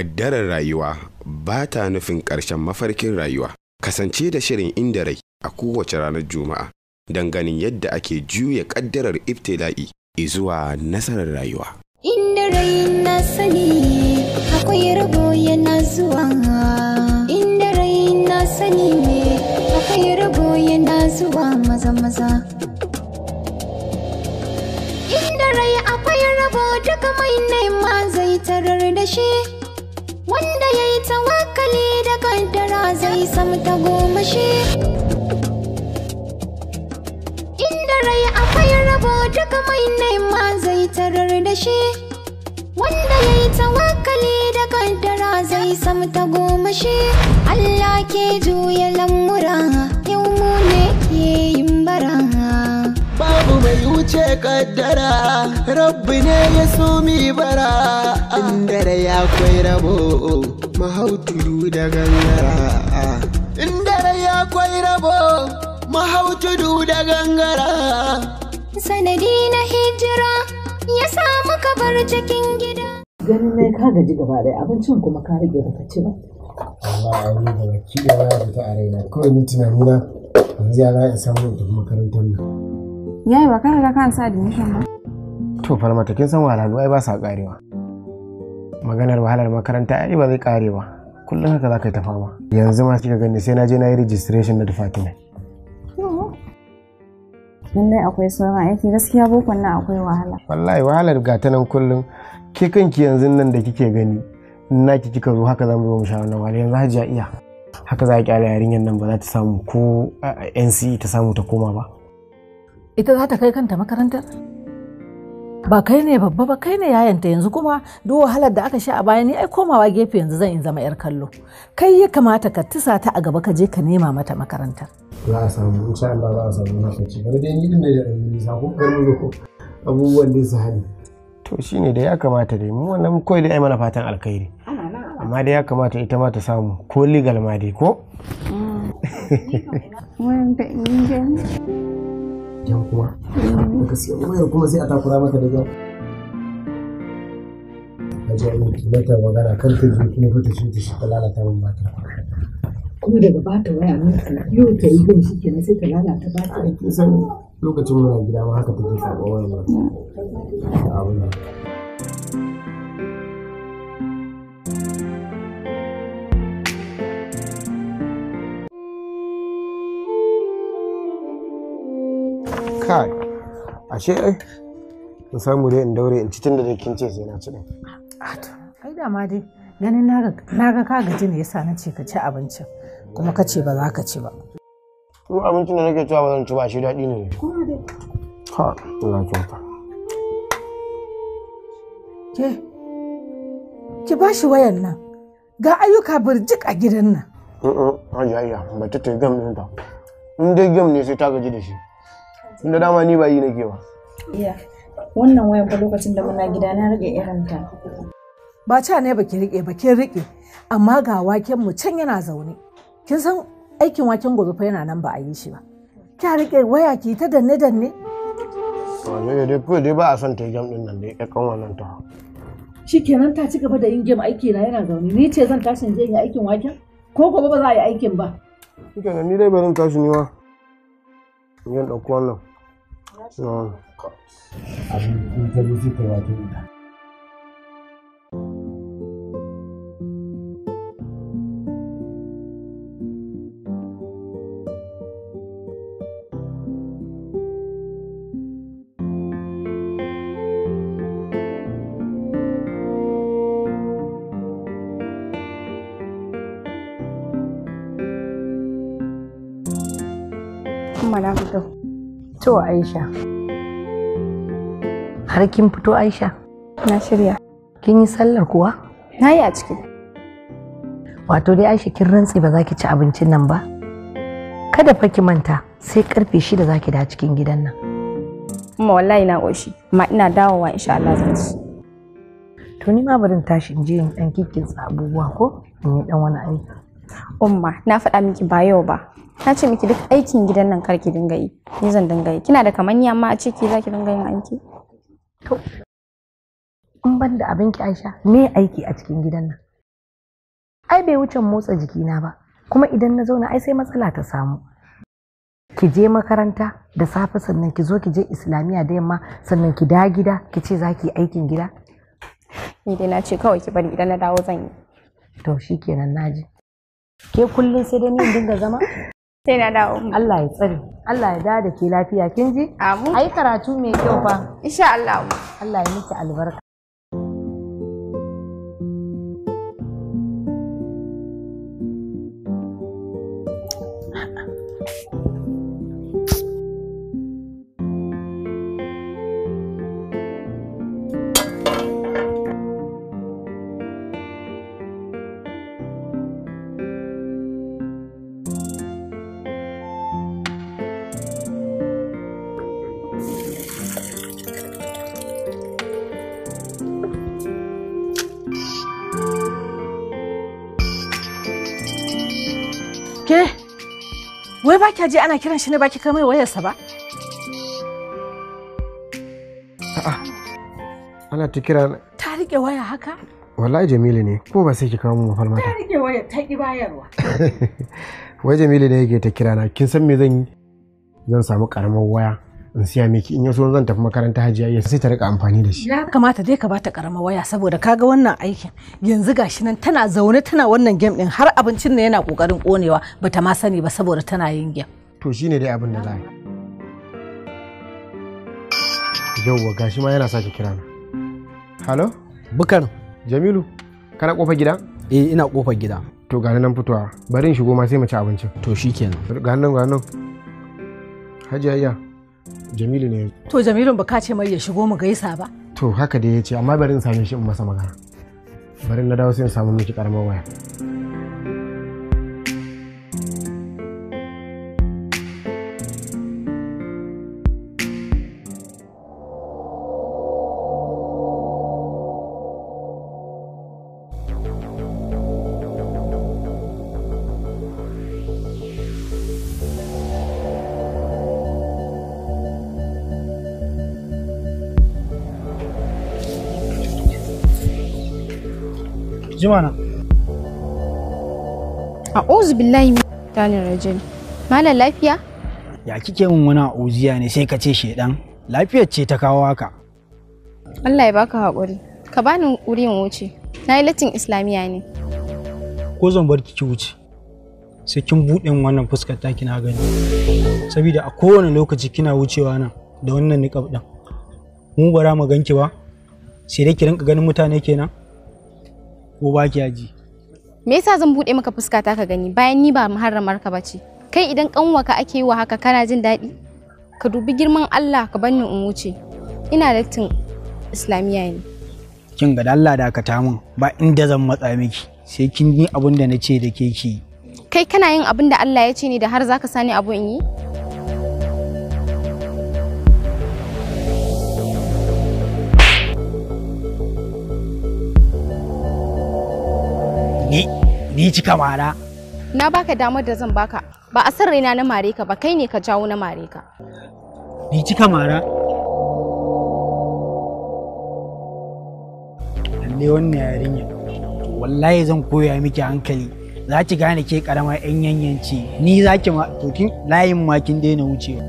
ƙaddarar rayuwa ba ta nufin ƙarshen mafarkin rayuwa. Kasance da shirin inda rai a kowace ranar Juma'a don ganin yadda ake juya ƙaddarar ibtila'i zuwa nasarar rayuwa. Inda rai na sani akwai rabo yana zuwa. Inda rai na sani ne akwai rabo yana zuwa maza maza. Inda rai akwai rabo duka mai nema zai tarar da shi. Wanda ya yi tawakali da kaddara zai samu ta goma shi. Inda rai akwai rabo duka mai nema zai tarar da shi. Wanda ya yi tawakali da kaddara zai samu ta goma shi. Allah ke juya lamura yau mu ne ke yin bara. babu mai wuce kaddara rabbi ne ya so mi bara inda da ya kwai rabo mahautudu da gangara inda da ya kwai rabo mahautudu da gangara Sanadi na hijira ya samu kabar cikin gida. ganin nai ka gaji gaba ɗaya abincin kuma ka rage baka ci ba wallahi ni da baki da ya fita a raina kawai ni tunanina yanzu ya za in samu in tafi makarantar nan Yayi ba ka riga ka sa admission ba? to falmata kin san wahalhalu ai ba sa karewa maganar wahalar makaranta ai ba zai kare ba kullum haka za ka yi ta fama yanzu ma kika gani sai na je na yi registration na department Lallai akwai sauran aiki gaskiya bokon nan akwai wahala. wallahi wahalar ga ta nan kullum ke kanki yanzu nan da kike gani in naki kika zo haka zamu zo mu sha wannan wahala yanzu hajiya iya haka za a kyale yarinyar nan ba za ta samu ko a- a NCE ta samu ta koma ba ita za ta kai kanta makarantar ba kai ne babba ba kai ne yayanta yanzu kuma duk wahalar da aka sha a baya ni ai komawa gefe yanzu zan in zama yar kallo kai ya kamata ka tisa ta a gaba ka je ka nema mata makarantar za a samu insha Allah za a samu lokaci bari dai ni din da da ɗan sako garin ko abubuwan da su hali to shine da ya kamata dai mu wannan kawai dai ai mana fatan alkhairi amma dai ya kamata ita ma ta samu ko legal ma dai ko Wanda ingin. yan kuma daga siya wayar kuma sai a takura mata da gan Haji Amin ki mata magana kan ta je kuma fata shi ta shi ta lalata min mata. kuma daga bata waya nan yau ta yi bin shi kenan sai ta lalata ba ta Ai kin san lokacin muna gida ma haka take karɓar wayar nan. Abun nan. kai ashe ai in samu dai in daure in ci tun da dai kin ce sai na ci din ai da ma dai ganin na ga ka gaji ne yasa na ce ka ci abincin kuma ka ce ba za ka ci ba kuma abincin da nake cewa ba zan ci ba shi daɗi ne ha ina kyauta ke ki ba shi wayan nan ga ayyuka birjik a gidan nan Mm haji ayya ba ta ta gam ɗinta in dai gam ne sai ta gaji da shi inda dama ni ba yi nake ba Iya. Wannan wayan fa lokacin da muna gida na rage irin ta. ba ca ne ba ki rike ba kin rike amma ga waken mu can yana zaune kin san aikin waken gobe fa yana nan ba a yi shi ba kya rike waya ki ta danne danne wanda dai kawai dai ba a son ta yi gam ɗin nan dai ƙaƙƙan wannan ta shikenan ta ci gaba da yin game aiki na yana zaune ni ce zan tashi in je in yi aikin waken ko gobe ba za a yi aikin ba shi kenan ni dai barin tashi ni ma in yi ɗauko wannan na abin in ta zo sai ta yi wato ita Kuma na fito. To Aisha. Har kin fito Aisha? Na shirya. Kin yi sallar kuwa? Na yi a ciki. Wato dai Aisha kin rantse ba za ki ci abincin nan ba? Kada fa ki manta sai karfe shida za ki da cikin gidan nan. Kuma wallahi na ƙoshi. Amma ina dawowa insha Allah zan ci. To ni ma barin tashi in je in dan kikkinsa abubuwa ko in yi dan wani aiki. Umma, na faɗa miki ba yau ba. Na ce miki duk aikin gidan nan kar ki dinga yi. Ni zan dinga yi. Kina da kamanni amma a ciki za ki dinga yin aiki. To in ban da abinki Aisha me aiki a cikin gidan nan? ai bai wuce motsa jikina ba kuma idan na zauna ai sai matsala ta samu ki je makaranta da safe sannan ki zo ki je islamiyya da yamma sannan ki da gida ki ce za ki yi aikin gida Ni dai na ce kawai ki bari idan na dawo zan yi. to shikenan naji ke kullum sai dai ni in dinga zama Sai na dawo. Allah ya tsare Allah ya dawo da ke lafiya kin ji Amu. ai karatu mai kyau fa Insha Allah. Allah ya miki albarka Ke, wai ba kya je ana kiran shi ne ba ki kai mai wayarsa ba? ana ta kira na- Ta rike waya haka? wallahi jamilu ne ko ba sai ki kawo mu mafalmata Ta rike waya ta ki bayarwa. wai jamilu ne yake ta kira na kin san me zan yi zan samu karamar waya in siya miki in yaso zan tafi makaranta hajiya iya sai ta rika amfani da shi Ya kamata dai ka bata karama waya saboda kaga wannan aikin yanzu gashi nan tana zaune tana wannan game din har abincin ne yana kokarin konewa bata ma sani ba saboda tana yin game. to shine dai abin da za a yi yauwa gashi ma yana sake kira na halo Bukar, jamilu kana kofar gida eh ina kofar gida. to gani nan fitowa bari in shigo ma sai mu ci abincin To shikenan. gani nan gani nan hajiya iya jamilu ne To Jamilun ba ka ce mai ya shigo mu gaisa ba. to haka dai ya ce amma bari in same shi in masa magana bari na dawo sai in samu miki karamar waya Jimana, A'udhu billahi min shaitanir rajim. Malam lafiya? ya kike min wani uziya ne sai ka ce shedan lafiyar ce ta kawo haka. Allah ya baka haƙuri. Ka bani wuri in wuce. Na yi latin Islamiya ne. Ko zan bar ki wuce. Sai kin buɗe min wannan fuskar ta kina gani. Saboda a kowane lokaci kina wucewa nan da wannan niqab din. Mu bara mu ganki ba. Sai dai ki rinka ganin mutane kenan. Ko ba ki ji. Me yasa zan buɗe maka fuskata ka gani bayan ni ba muharramar ka bace? Kai idan kanwaka ake yi wa haka kana jin daɗi? Ka dubi girman Allah ka banni in wuce. Ina latin Islamiya ne. Kin ga da Allah dakata min ba inda zan matsa miki. Sai kin yi abin da na ce da ke ki. yi. Kai kana yin abin da Allah ya ce ne da har zaka sani abu in yi? Ni ni cika mara. Na baka damar da zan baka. Ba a san raina na mare ka ba kai ne ka jawo na mare ka. Ni cika mara. Lalle wannan yarinya. Wallahi zan koya miki hankali. Za ki gane ke karama yan yanyanci. Ni za ki ma to kin layin ma kin daina wucewa.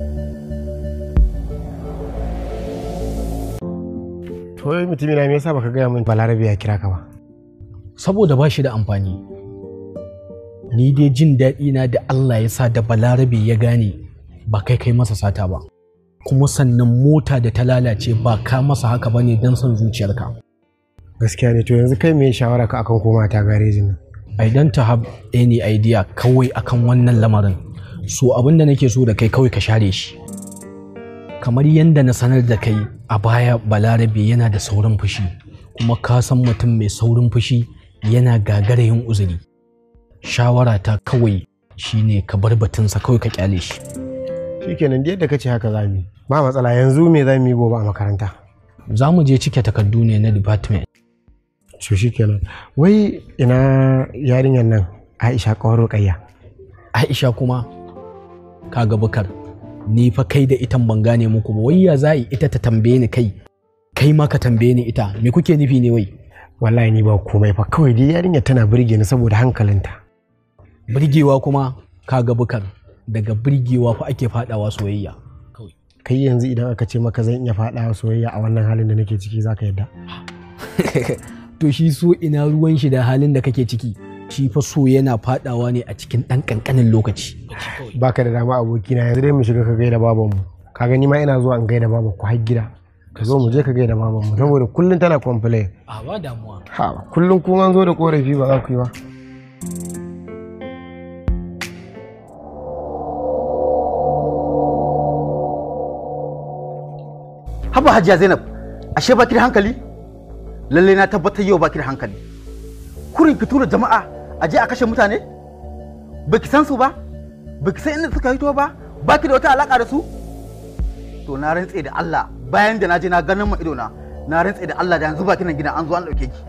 to wai mutumi na me yasa baka gaya min balarabe ya kira ka ba Saboda ba shi da amfani. Ni dai jin daɗi na da Allah ya sa da balarabe ya gane ba kai kai masa sata ba. Kuma sannan mota da ta lalace ba ka masa haka ba ne don son zuciyarka. gaskiya ne to yanzu kai me shawara ka akan koma ta garejin nan I don't have any idea kawai akan wannan lamarin. So abin da nake so da kai kawai ka share shi. Kamar yadda na sanar da kai a baya balarabe yana da saurin fushi kuma ka san mutum mai saurin fushi yana gagara yin uzuri. Shawara ta kawai shine ka bar batunsa kawai ka kyale shi. shikenan da yadda kace haka za mu yi ba matsala yanzu me za mu yi gobe a makaranta Za mu je cike takardu ne na department. to shikenan wai ina yarinyar nan Aisha kawar Ruqayya Aisha kuma kaga bukar ni fa kai da itan ban gane muku ba wai ya za ita ta tambaye ni kai kai ma ka tambaye ni ita me kuke nufi ne wai wallahi ni ba komai fa kawai dai yarinya tana burge ni saboda hankalinta birgewa kuma kaga bukar daga birgewa fa ake fadawa soyayya kai yanzu idan aka ce maka zan iya faɗa soyayya a wannan halin da nake ciki zaka yadda to shi so ina ruwan shi da halin da kake ciki shi fa so yana fadawa ne a cikin ɗan ƙanƙanin lokaci baka da dama abokina yanzu dai mu shiga ka gaida babanmu ka gani ma ina zuwa in gaida baban ku har gida ka zo mu je ka gaida babanmu saboda kullum tana complain a ba damuwa ha kullum kun an zo da korafi ba za ku yi ba haba hajiya zainab ashe baki da hankali lalle na tabbatar yau baki da hankali kurin ki tura jama'a a je a kashe mutane baki san su ba baki san inda suka hito ba baki da wata alaka da su to na rantse da Allah bayan da na je na ganin ma ido na na rantse da Allah da yanzu baki nan gidan an zo an dauke ki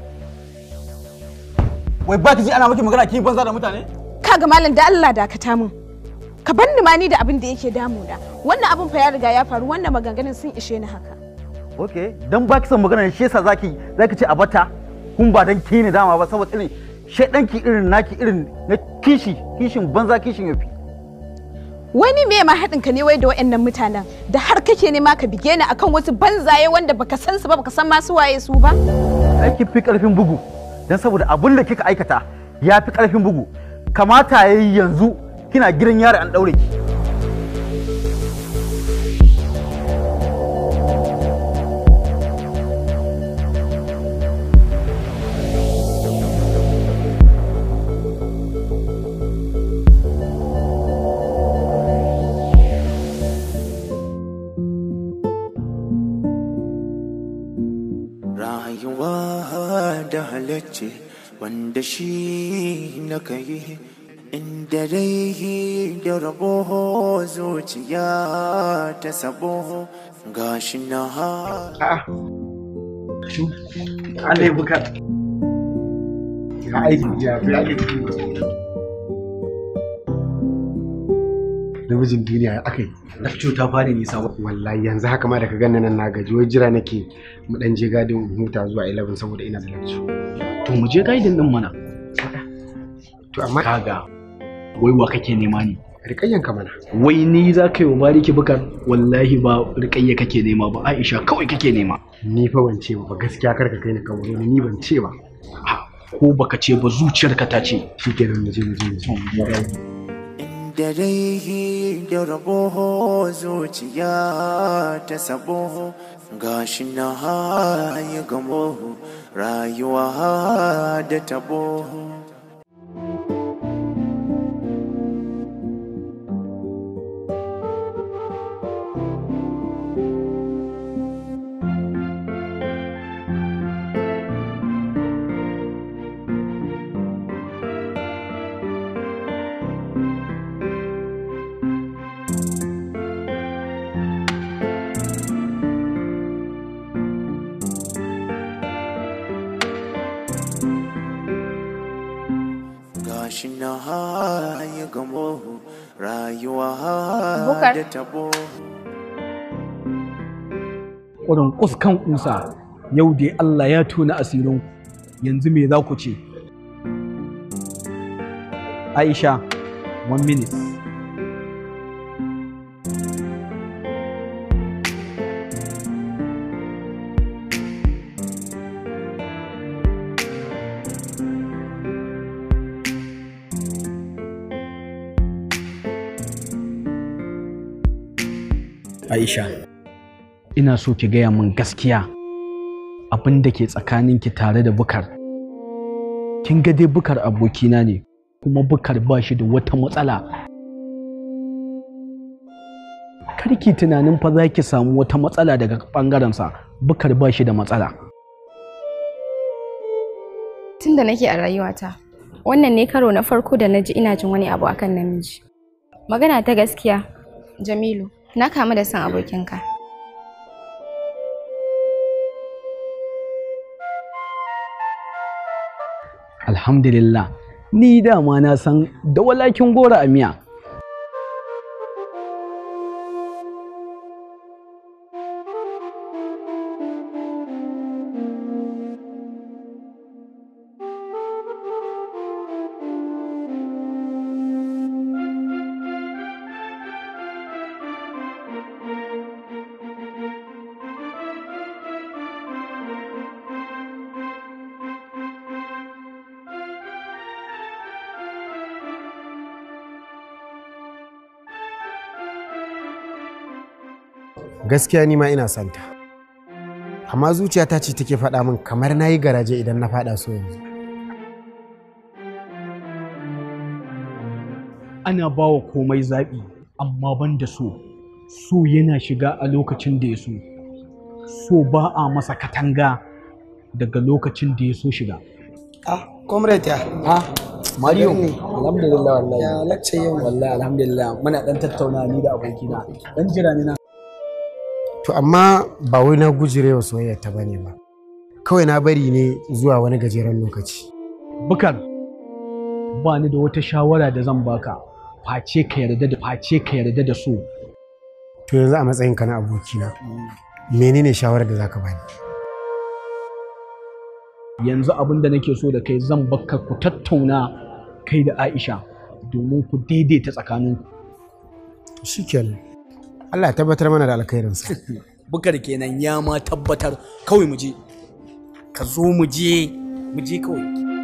wai baki ji ana miki magana ki banza da mutane kaga malam da Allah dakata min ka bar ni ma ni da abin da yake damuna wannan abin fa ya riga ya faru wannan maganganun sun ishe ni haka okay dan baki son magana shi yasa zaki zaki ce a bata kun ba dan ki ne dama ba saboda irin shedanki irin naki irin na kishi kishin banza kishin yafi wani me ma haɗin ka ne wai da waɗannan mutanen da har kake nema ka bige ni akan wasu banzaye wanda baka san su ba baka san masu waye su ba aiki fi karfin bugu dan saboda abin da kika aikata ya fi karfin bugu kamata yayi yanzu kina gidan yari an daure ki rayuwa da halacce wanda shi na kai inda dai da rabo zuciya ta sabo gashi na ha Allah ya buka ya aiki ya fi aiki namijin duniya ya aka yi Lafco ta fara nisa ba. wallahi yanzu haka ma da ka ganna nan na gaji wai jira nake mu dan je gadin huta zuwa 11 saboda ina da lecture To mu je gaidin din mana. to amma Kaga wai wa kake nema ne? rikayyan ka mana Wai ni za ka yi wa bariki bukar wallahi ba rikayya kake nema ba Aisha kawai kake nema. ni fa ban ce ba gaskiya kar ka kai ni kamar ni ban ce ba Ko baka ce ba zuciyarka ta ce. shikenan mu je mu je mu je da dai da rabo zuciya ta sabo gashi na ya gamo rayuwa da tabo gashi na ya gamo rayuwa Bukar. da tabo Ƙurin kuskan kusa yau dai Allah ya tona asirin yanzu me za ku ce? Aisha, one minute. Aisha, ina so ki gaya min gaskiya abin da ke tsakaninki tare da bukar. Kin ga dai bukar abokina ne, kuma bukar ba shi da wata matsala. Karki tunanin fa za ki samu wata matsala daga ɓangarensa, bukar ba shi da matsala. Tun da nake a rayuwata, wannan ne karo na farko da na ji ina jin wani abu akan namiji. Magana ta gaskiya, Jamilu, na kamu da son abokinka. Alhamdulillah, ni dama na san da walakin gora a miya. gaskiya ni ma ina santa amma zuciyata ce take faɗa min kamar na yi garaje idan na faɗa so yanzu ana ba wa komai zaɓi amma ban da so so yana shiga a lokacin da ya so so ba a masa katanga daga lokacin da ya so shiga ah comrade ya ah Mario, Ne. alhamdulillah wallahi. Ya lacce yau. Wallahi alhamdulillah muna dan tattauna ni da abokina. Dan jira ni na. to amma ba wai na gujire wa soyayya ta bane ba kawai na bari ne zuwa wani gajeren lokaci Bukar, ba ni da wata shawara da zan baka. Face ka yarda da face ka yarda da so. to yanzu a matsayinka na abokina menene shawarar da zaka bani Yanzu abin da nake so da kai zan baka ku tattauna kai da Aisha domin ku daidaita tsakaninku. shikenan Allah ya tabbatar mana da alkhairinsa Bukar kenan ya ma tabbatar kawai mu je. Ka zo mu je, mu je kawai.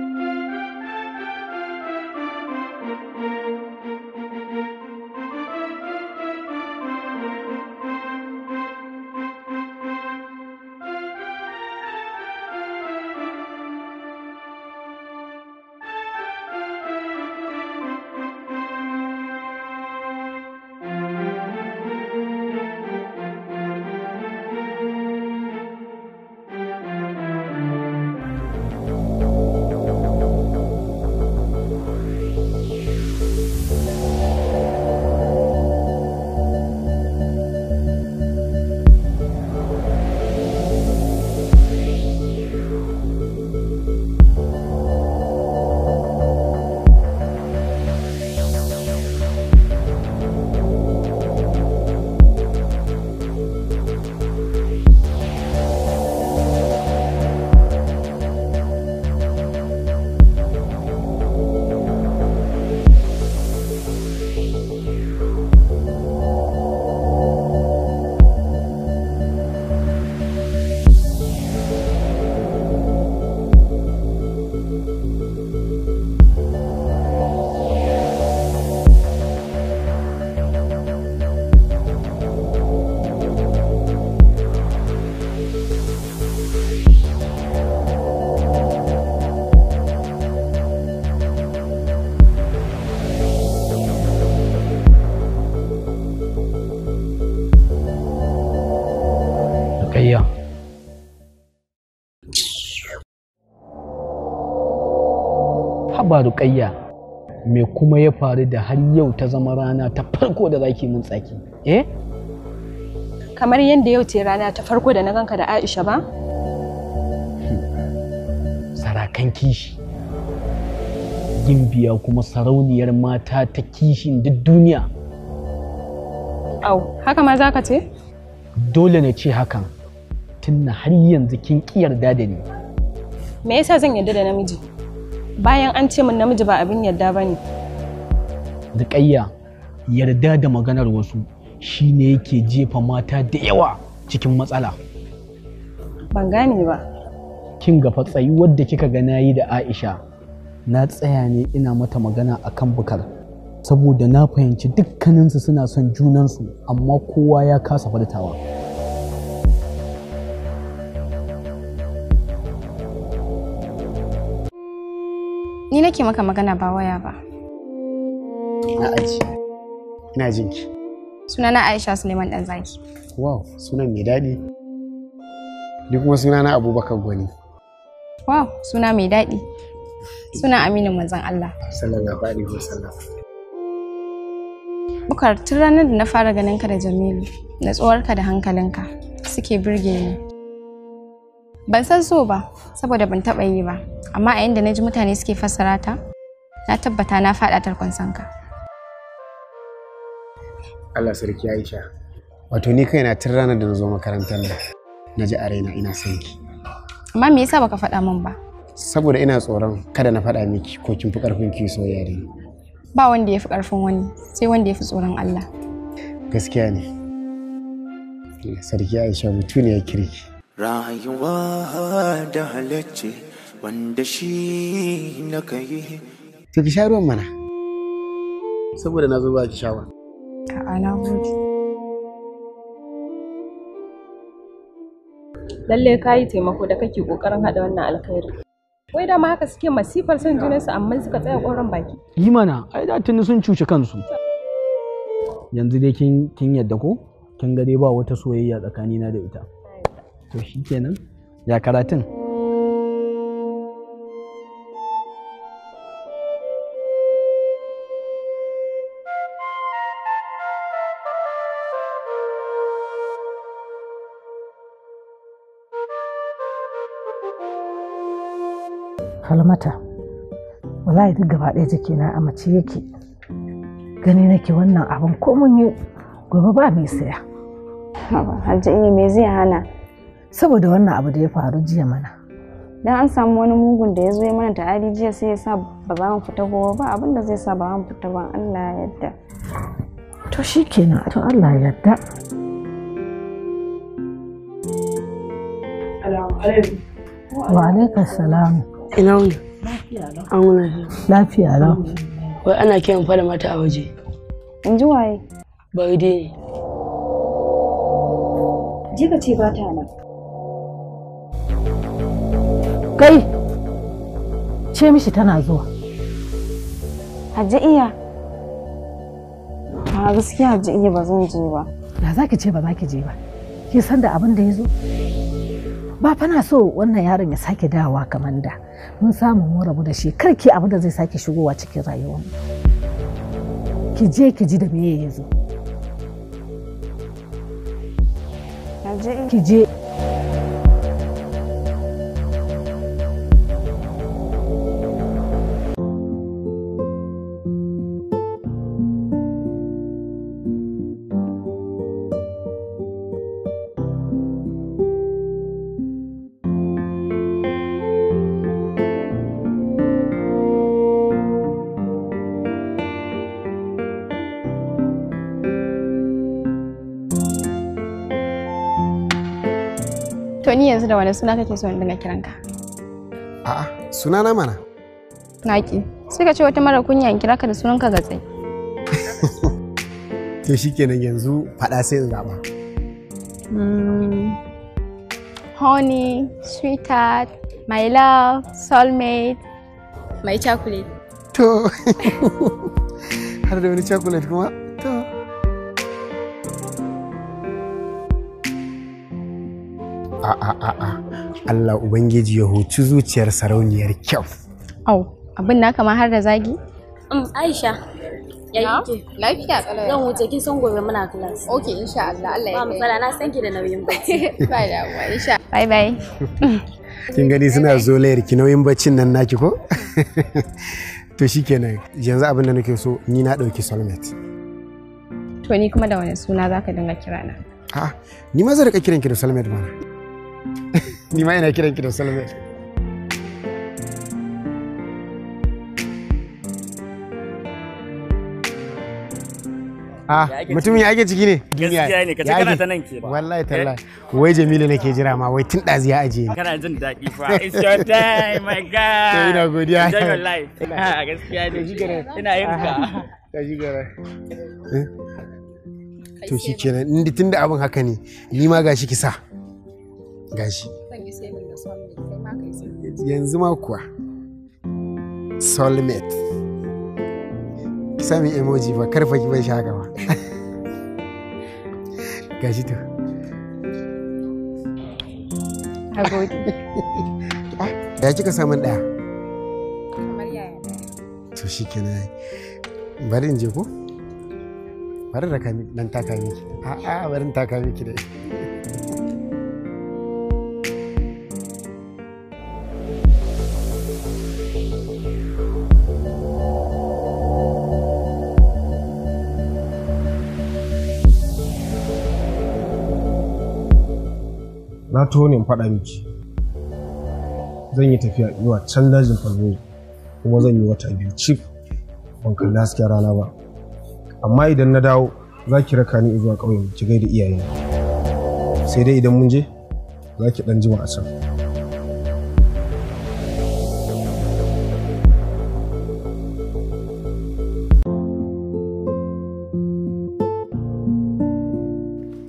Rukayya. Haba Rukayya, me kuma ya faru da har yau ta zama rana ta farko da zaki mun tsaki? Eh? Kamar yadda yau ce rana ta farko da na ganka da Aisha ba? Sarakan kishi. Gimbiya kuma sarauniyar mata ta kishin duk duniya. Au, haka ma za ka ce? Dole na ce hakan, tunna har yanzu kin ƙi yarda da ni. Me yasa zan yarda da namiji? Bayan an ce min namiji ba abin yarda ba ne. Rukayya, yarda da maganar wasu shine yake jefa mata da yawa cikin matsala. Ban gane ba. kin ga fatsayi wadda kika ga nayi da Aisha na tsaya ne ina mata magana akan bukar saboda na fahimci dukkaninsu suna son junansu amma kowa ya kasa furtawa Ni nake maka magana ba waya ba. na aji ina jinki Sunana Aisha Suleiman Danzaki. wow sunan mai daɗi ni kuma sunana abubakar gwani Wow, suna mai daɗi. Suna Aminu manzon Allah. sallallahu alaihi wasallam Bukar tun ranar da na fara ganin ka da Jamilu, natsuwarka da hankalinka suke birge ni. Ban san so ba, saboda ban taɓa yi ba, amma a yanda na ji mutane suke fassara ta, na tabbata na faɗa tarkon sanka. Allah sarki Aisha wato ni kaina tun ranar da na zo makarantar nan na ji a raina ina son ki Amma me yasa baka faɗa min ba? saboda ina tsoron kada na faɗa miki ko kin fi ƙarfin ki soyayya da ni Ba wanda ya fi ƙarfin wani, sai wanda ya fi tsoron Allah. gaskiya ne sarki Aisha mutu ne ya kirki rayuwa da halacce wanda shi na kai to ki sha ruwan mana saboda na zo ba ki sha ba A'a na gode. lalle ka yi taimako da kake kokarin haɗa wannan alkhairi wai dama haka suke masifar son junansu amma suka tsaya ƙoran baki yi mana ai da tuni sun cuci kansu yanzu dai kin kin yadda ko kin ga dai ba wata soyayya tsakanina da ita to shikenan ya karatun falmata wallahi duk gaba ɗaya jikina a mace yake gani nake wannan abin ko mun yi gobe ba mai saya hajji iya me zai hana saboda wannan abu da ya faru jiya mana dan an samu wani mugun da ya zo ya mana ta'adi jiya sai ya sa ba za mu fita gobe ba abin da zai sa ba mu fita ban Allah ya yarda to shikenan to Allah ya yarda wa alaikum salam ina wuni an wuni lafiya lau wai ana kiran fada mata a waje in ji waye bari dai je ka ce ba ta nan kai ce mishi tana zuwa hajji iya a gaskiya hajji iya ba zan je ba da za ki ce ba za ki je ba ki san da abin da ya zo ba fa na so wannan yaron ya sake dawowa kamar da mun samu mun rabu da shi kar ki abin da zai sake shigowa cikin rayuwar ki je ki ji da me ya zo ki je To ni yanzu da wani suna kake so in dinga kiranka? A'a, sunana mana. Naki. Sai ka ce wata mara kunya in kira ka da sunanka gatsai. To shikenan yanzu faɗa sai in zaɓa. Mm. Honey, sweetheart, my love, soulmate, my chocolate. To, har da wani chocolate kuma? To. A'a, a'a, Allah Ubangiji ya huci zuciyar sarauniyar kyau. Au, abin naka ma har da zagi? Um, Aisha, ya kike? Lafiya kalau. Zan wuce kin san gobe muna class. Okay, insha Allah, Allah ya Ba matsala na san ki da nauyin bacci. Ba damuwa, insha. Bye bye. Kin gani suna zolayar ki nauyin baccin nan naki ko? To shikenan yanzu abin da nake so ni na ɗauki soulmate. To ni kuma da wani suna zaka dinga kira na? A'a, ni ma zan rika kiran ki da soulmate mana. Ni ma ina kiran ki da soulmate. Ah, mutumin ya ake ciki ne? Gaskiya ne, ka ce Ya kana ake? ta nan ke ba. Wallahi tallahi. Wai Jamilu nake jira ma, wai tun ɗazi ya ajiye ni. Kana jin daɗi fa. It's your time, my God. To ina godiya. Enjoy your life. Ah, Gaskiya ne. Ina yin ka. Ta shi gara. To shi kenan, inda tun da abin haka ne, ni ma gashi ki sa. Gashi. Yanzu ma kuwa. Soulmate. Ki sa min emoji ba, karfa ki bai shi haka ba. Gashi to. A gode. Ya kika samun ɗaya? Kamar yaya To shi kenan. Bari in je ko? Bari da kami dan taka miki. A'a bari in taka miki dai. na taho ne in faɗa miki zan yi tafiya zuwa can dajin falmai kuma zan yi wata biyu cif ban kalli hasken rana ba amma idan na dawo za ki raka ni zuwa ƙauyen ki gaida iyaye sai dai idan mun je za ki ɗan jima a can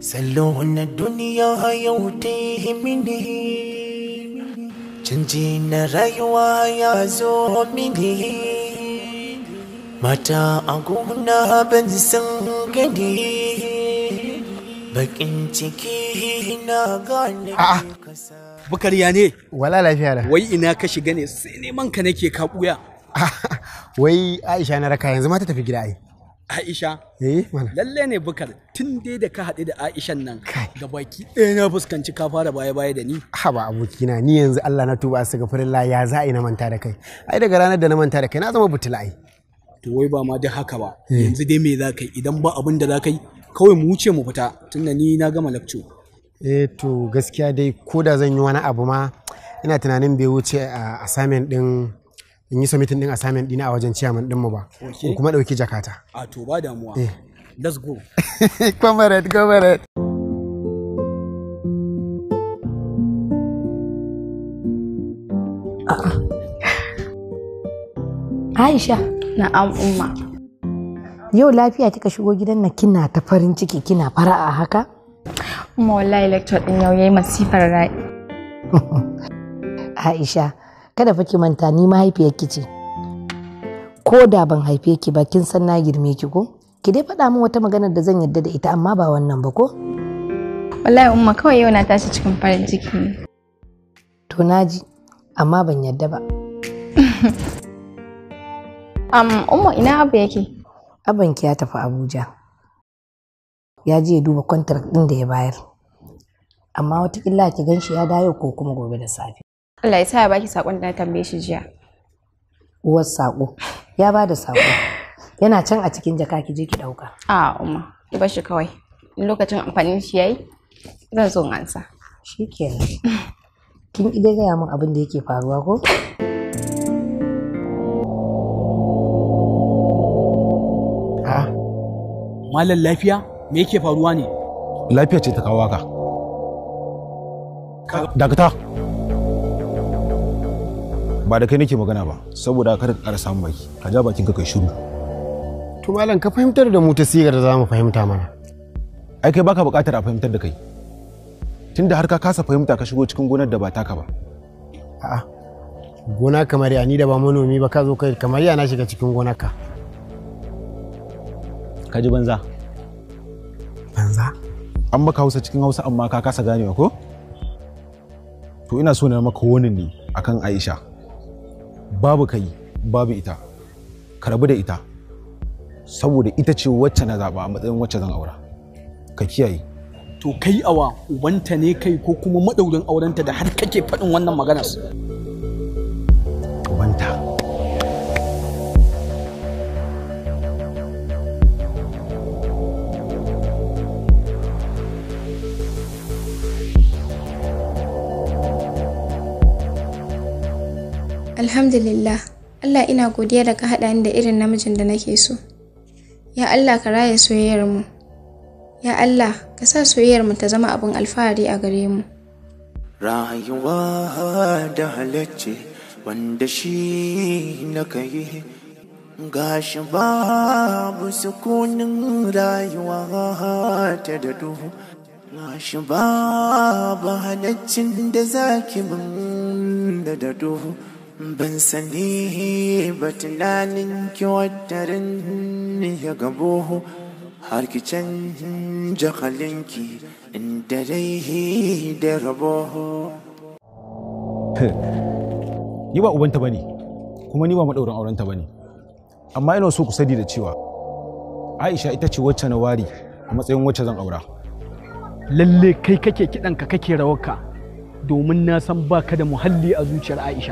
Salo na duniya yau ta yi mini Canji na rayuwa ya zo mini Mata a gona ban san gani Bakin ciki na gane A'a, Bukariya ne? Wala lafiya da. Wai ina ka shiga ne sai neman ka nake ka buya. Wai Aisha na raka yanzu ma ta tafi gida ai. Aisha? Eh, mana. Lalle ne Bukar tun dai da ka haɗu da Aishan nan da baki ɗaya na fuskanci ka fara baya-baya da ni. Haba abokina ni yanzu Allah na tuba su gafarin ya za a yi na manta da kai. Ai daga ranar da na manta da kai na zama butula ai. To wai ba ma duk haka ba. Eh. Yanzu dai me za ka yi idan ba abin da za ka yi kawai mu wuce mu fita tunda ni na gama lakco. Eh to gaskiya dai ko da zan yi wani abu ma ina tunanin bai wuce a assignment din in yi submitting din assignment dina a wajen chairman din mu ba. Okay. In kuma dauki jakata. A to ba damuwa. Eh. Let's go. Comrade, comrade. Aisha. Na'am umma. Yau lafiya kika shigo gidan nan kina ta farin ciki kina fara'a haka? Umma wallahi lecture din yau yayi masifar rai. Aisha, kada fa ki manta ni mahaifiyarki ce. Ko da ban haife ki ba kin san na girme ki ko? Ki dai faɗa min wata maganar da zan yarda da ita amma ba wannan ba ko? Wallahi umma kawai yau na tashi cikin farin ciki ne. To naji, amma ban yarda ba. Um, umma ina abu yake? Abanki ya tafi Abuja. Ya je ya duba kwantar ɗin da ya bayar. Amma watakila ki gan shi ya dawo ko kuma gobe da safe. Allah ya sa ya baki sakon da na tambaye shi jiya. Uwar saƙo. Ya ba da saƙo. Yana can a cikin jaka ki je ki ɗauka. A umma, ki bar shi kawai. In lokacin amfanin shi yayi, zan zo in ansa. Shikenan. Kin idai gaya min abin da yake faruwa ko? Malam lafiya me yake faruwa ne? Lafiya ce ta kawo ka. Dakata. Ba da kai nake magana ba, saboda kada ka ƙara samun baki, ka ja bakin ka kai shiru. To malam ka fahimtar da mu ta sigar da za mu fahimta mana. Ai kai baka buƙatar a fahimtar da kai. Tunda har ka kasa fahimta ka shigo cikin gonar da ba taka ba. A'a. Gona kamar ya ni da ba manomi ba ka zo kai kamar ya na shiga cikin gonarka. Ka ji banza. Banza? An maka Hausa cikin Hausa amma ka kasa ganewa ko? To ina so na maka wani ne akan Aisha. Babu kai, babu ita. Ka rabu da ita. Saboda ita ce wacce na zaba a matsayin wacce zan aura. Ka kiyaye. To kai awa ubanta ne kai ko kuma madaurin aurenta da har kake faɗin wannan maganar. Ubanta. Alhamdulillah, Allah ina godiya da ka haɗa ni da irin namijin da nake so. Ya Allah ka raya soyayyar mu. Ya Allah ka sa soyayyar mu ta zama abin alfahari a gare mu. Rayuwa da halacce wanda shi na kai gashi babu sukunin rayuwa ta da duhu gashi babu halaccin da zaki min da da duhu ban sani ba tunanin ki watarin ya gabo har ki canja halinki inda dai da rabo Ni ba ubanta bane, kuma ni ba madaurin aurenta bane. Amma ina so ku sani da cewa Aisha ita ce wacce na wari a matsayin wacce zan aura. Lalle kai kake kiɗanka kake rawarka domin na san baka da muhalli a zuciyar Aisha.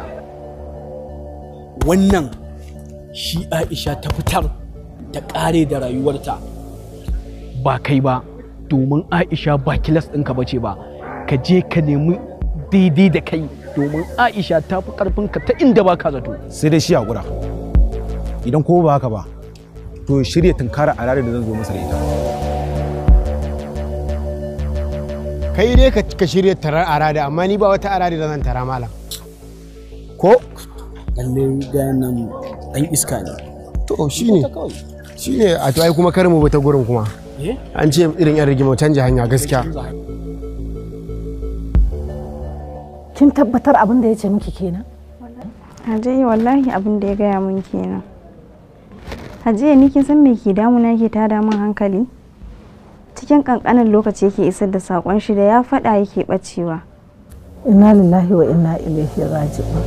Wannan shi Aisha ta fitar ta ƙare da rayuwarta ba kai ba domin Aisha ba kilas ɗinka ba ce ba ka je ka nemi daidai da kai domin Aisha ta fi ƙarfinka ta inda ba ka zato. Sai dai shi haƙura. Idan ko ba haka ba, to shirya tunkara a ranar da zan zo masa da ita. Kai dai ka ka shirya tarar arada amma ni ba wata arada da zan tara malam. Ko? Lalle gayan nan ɗan iska ne. To shine. Shine a to ai kuma kar mu bi ta gurin kuma. an ce irin yan rigima canja hanya gaskiya kin tabbatar abin da ya ce miki kenan Hajiya wallahi abin da ya gaya mun kenan. Hajiya ni kin san me ke damuna ke tada min hankali? Cikin kankanin lokaci yake isar da sakon shi da ya faɗa yake bacewa. inna lillahi wa inna ilaihi raji'un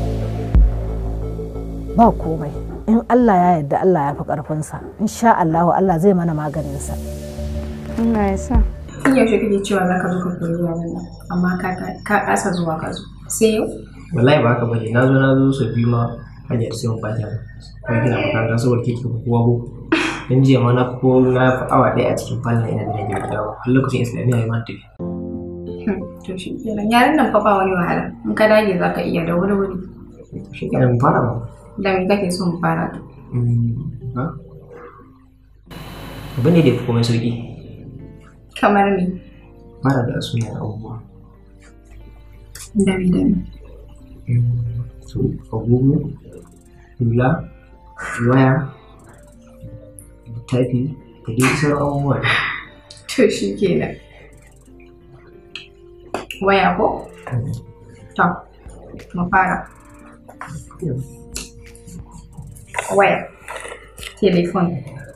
ba komai in Allah ya yarda Allah ya fi karfinsa insha Allah Allah zai mana maganinsa Allah ya sa. Tun yaushe kake cewa za ka zo ka koyi yaran nan amma ka ka kasa zuwa ka zo. Sai yau? wallahi ba haka bane na zo na zo sau biyu ma hanyar sai mun bata ko gina makaranta saboda kike ko kowa ko dan jiya ma na ko na fi awa ɗaya a cikin falon ina da gida dawo har lokacin islamiyya ya ma tafi To shi kenan yaran nan fa ba wani wahala in ka dage za ka iya da wuri wuri. shi kenan mu fara ba Da me kake so mu fara to? ha abin ne da ya fi komai sauki Kamar me? fara da sunayen abubuwa Dami dami. su agogo hula waya littafi da dai sauran abubuwa To shi kenan. Waya ko? To, mu fara. Waya. Telefon.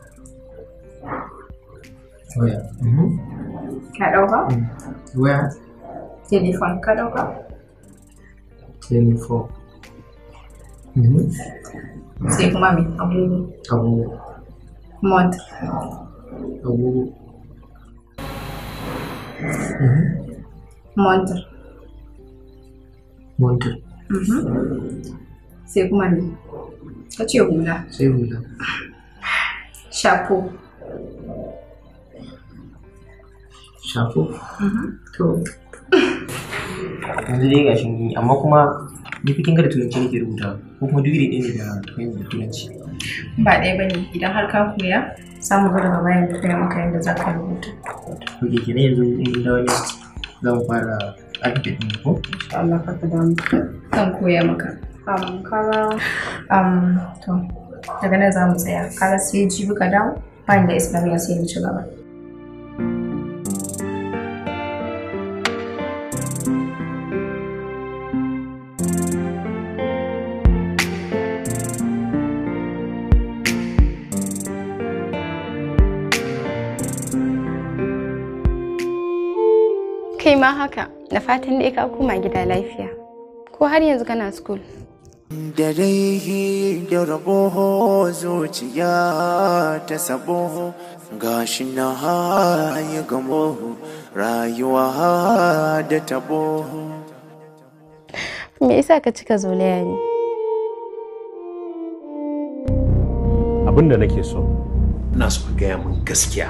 waya Ka ɗauka? waya Telefon ka ɗauka? telefon Sai kuma me? Agogo. agogo Mont. agogo Montar. montar Sai kuma me? Ka ce hula. sai hula Shapo. shafo to yanzu dai gashi mun yi amma kuma ni fikin ga da turanci nake rubuta ko kuma duk iri ɗaya ne da turanci da turanci Ba ɗaya ba ne idan har ka koya samu zo daga bayan da koya maka yadda za ka rubuta. to ke kenan yanzu in mun dawo ne za mu fara alfabet ɗin ko Insha Allah ka ka damu. Zan koya maka. Um, kaga um, to daga nan za mu tsaya. Kaga sai jibi ka dawo bayan da Islamiyya sai mu ci gaba. Kai ma haka, da fatan dai ka koma gida lafiya. Ko har yanzu kana school? da dai da rabo zuciya ta sabo gashi na ya gamo rayuwa da tabo Me yasa ka cika zolaya ne? abin da nake so ina so ka gaya min gaskiya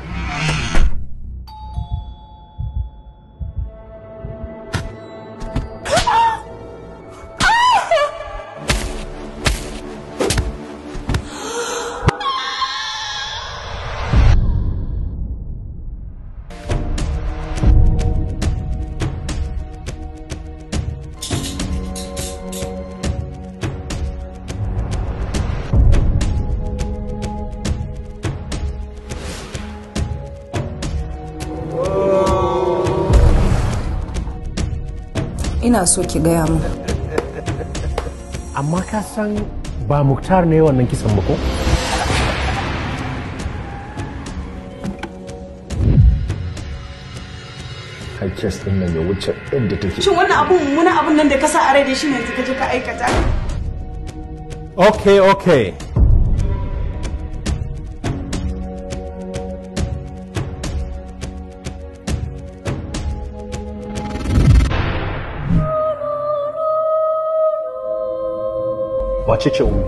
ina so ki gaya min amma ka san ba muktar ne wannan kisan ba ko kai kes din nan ya wuce inda take Shin wannan abun mummunan abun nan da ka sa a rai da shi ne yanzu ka je ka aikata? okay okay wace ce umi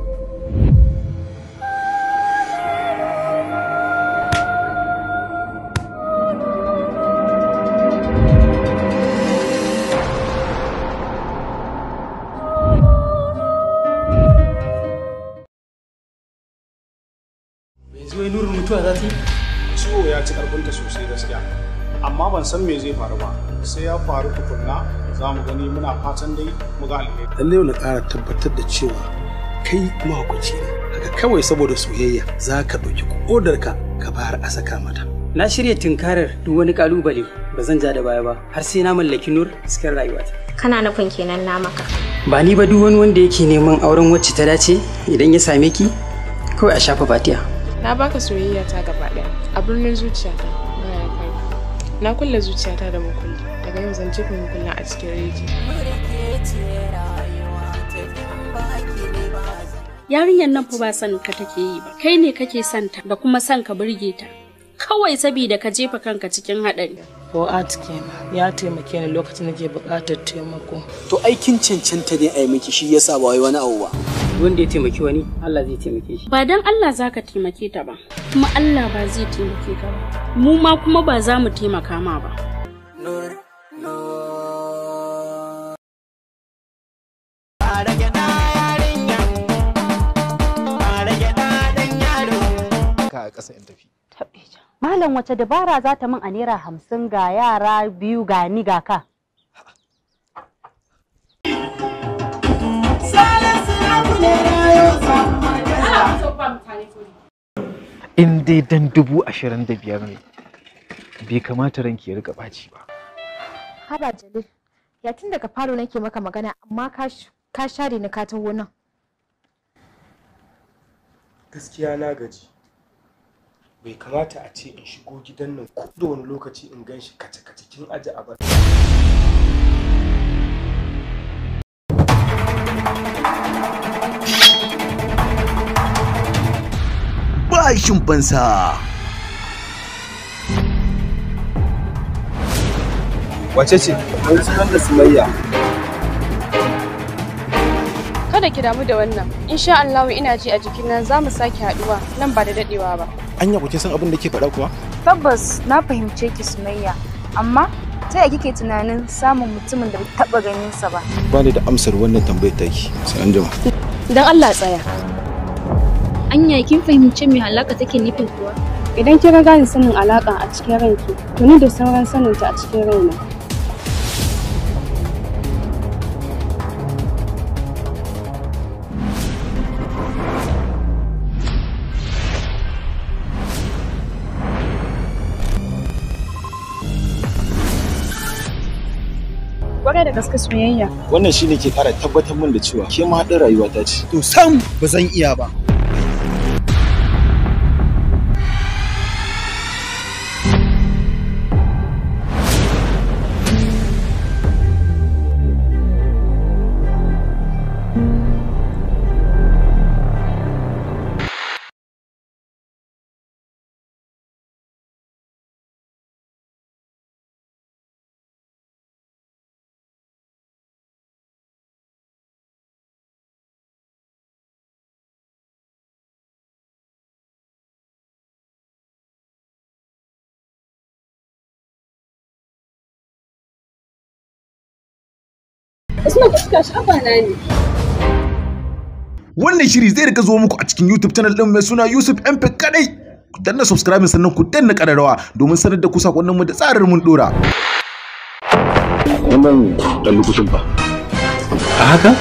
yanzu wai nurin mutuwa za ta yi ciwo ya ci karfinta sosai gaskiya amma ban san me zai faru ba sai ya faru tukunna za mu gani muna fatan dai mu ga alheri lallai na ƙara tabbatar da cewa kai mahaukaci ne haka kawai saboda soyayya za ka ɗauki kodarka ka bayar a saka mata Na shirya tunkarar duk wani kalubale ba zan ja da baya ba har sai na mallaki nur cikin rayuwata. Kana nufin kenan na maka. Ba ni ba duk wani wanda yake neman auren wacce ta dace idan ya same ki kawai a shafa fatiya. Na baka soyayya ta gaba ɗaya a birnin zuciyata baya kai. Na kulle zuciyata da mukulli daga yau zan jefa mukullin a cikin reji. Yarinyar nan fa ba son ka take yi ba. Kai ne kake son ta da kuma son ka burge ta. Kawai saboda ka jefa kanka cikin haɗari. Fu'ad kenan ya taimake ni lokacin da ke buƙatar taimako. To aikin cancanta ne a yi miki shi yasa ba wai wani abu ba. Wanda ya taimaki wani Allah zai taimake shi. Ba dan Allah za ka taimake ta ba, kuma Allah ba zai taimake ka ba. Mu ma kuma ba za mu taimaka ma ba. Ka a ƙasa in tafi. Malam wace dabara za ta min a naira hamsin ga yara biyu ga ni ga ka. In dai dan dubu ashirin da biyar ne, bai kamata ranki ya riga ɓaci ba. Haba Jalil, ya tun daga falo nake maka magana amma ka sh- ka share ni ka taho nan. gaskiya na gaji bai kamata a ce in shigo gidan nan ko da wani lokaci in gan shi kace-kace kin aji a bashin fansa. Wace ce? Wani sunan da Sumayya. Kada ki damu da wannan. Insha Allah ina ji a jikina za mu sake haɗuwa nan ba da daɗewa ba. Anya ku san abin da ke faɗa kuwa? Tabbas na fahimce ki Sumayya, amma ta yaya kike tunanin samun mutumin da bai taɓa ganin sa ba? Ba ni da amsar wannan tambayar taki. Sai an jima. Dan Allah tsaya. Anya kin fahimci me halaka take nufin kuwa? Idan kika gane sanin alaka a cikin ranki, to ni da sauran saninta a cikin raina. Kwarai da gaske soyayya. Wannan shine ke ƙara tabbatar min da cewa ke ma haɗin rayuwa ta ce. To sam ba zan iya ba. Usman fuska shafa na ne. Wannan shiri zai rika zo muku a cikin YouTube channel ɗin mai suna Yusuf MP kadai. Ku danna subscribe sannan ku danna ƙararrawa domin sanar da ku sakonnin mu da tsarin mun dora. Wannan ɗan lokacin fa. A haka?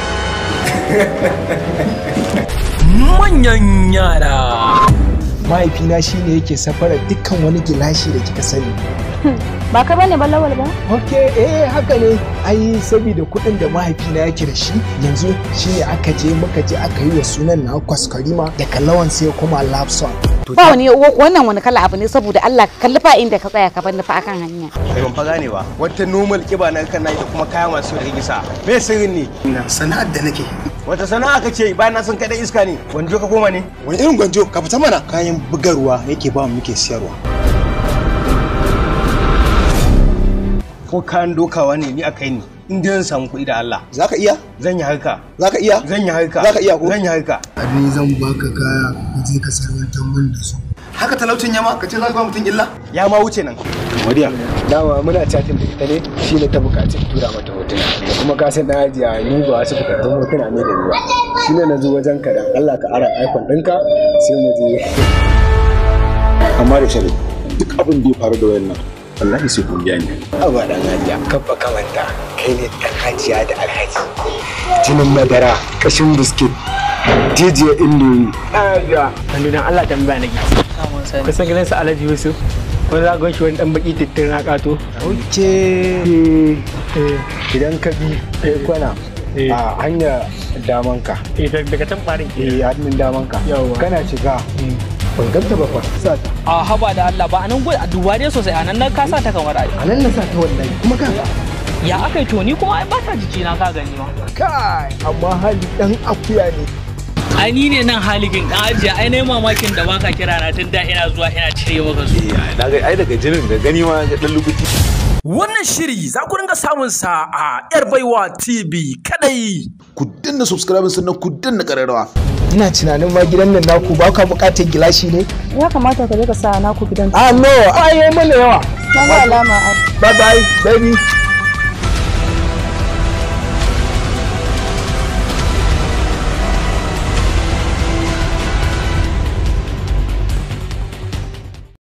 Manyan yara. Mahaifina shine yake safarar dukkan wani gilashi da kika sani. Ba ka bane ba lawal ba? Ok, eh haka ne. Ai saboda kuɗin da mahaifina yake da shi yanzu shine aka je muka je aka yi wa sunan na kwaskwarima daga lawan sai kuma lapson. Ba wani wannan wani kala abu ne saboda Allah ka kalli fa inda ka tsaya ka bani fa akan hanya. Kai ban fa gane ba. Wata normal kiba na kan da kuma kaya masu da gisa. Me sirrin ne? Sana'ar da nake. Wata sana'a kace bayan na san kai dan iska ne. Gwanjo ka koma ne? Wani irin gwanjo ka fita mana kayan bugarwa yake ba mu muke siyarwa. Ko kayan dokawa ne ni a kai ni. In dai zan samu kuɗi da Allah. Za ka iya? Zan yi harka. Za ka iya? Zan yi harka. Za ka iya ko? Zan yi harka. Ni zan baka kaya ka je ka sarwantar min da su. Haka talaucin yama ka ce za ka ba mutum illa? Ya ma wuce nan. Maryam, dama muna chatin da ita ne shi ne ta bukaci tura mata hotuna. Da kuma ka san na ajiya ni ba wasu bukatun hotuna ne da ni ba. Shi ne na zo wajen ka da Allah ka ara iPhone ɗinka sai mu je. Amma da shari duk abin da ya faru da wayannan wallahi sai kun biya ni. Aba dan hajiya kabba kamanta kai ne dan hajiya da alhaji. Jinin madara kashin biskit jijiyar indomi. Hajiya, dan Allah tambaya nake. Kusan gidan su Alhaji Yusuf. wani za gan shi wani dan baki tittin na kato oke idan ka bi ɗaya kwana a hanyar damanka daga can ɓarin ke hannun damanka kana shiga ban ganta ba fa sa ta a haba da Allah ba anan gudu a duba dai sosai anan na ka sa ta kamar ai a nan na sa ta wallahi kuma ka ya aka yi to ni kuma ai ba ta jiki na ka gani ma kai amma hali dan akuya ne ai ni ne nan haligin dan ajiya ai nayi mamakin da baka kira na tun da ina zuwa ina cire maka su na ga ai daga jinin da gani ma ga dan lukuti Wannan shiri za ku dinga samun sa a Yar Baiwa TV kadai. ku danna subscribe sannan ku danna kararrawa ina tunanin ma gidan nan naku ba ka bukatar gilashi ne Ya kamata ka je ka sa naku gidan. ah no ai yayi mana yawa Na ga alama a bye bye baby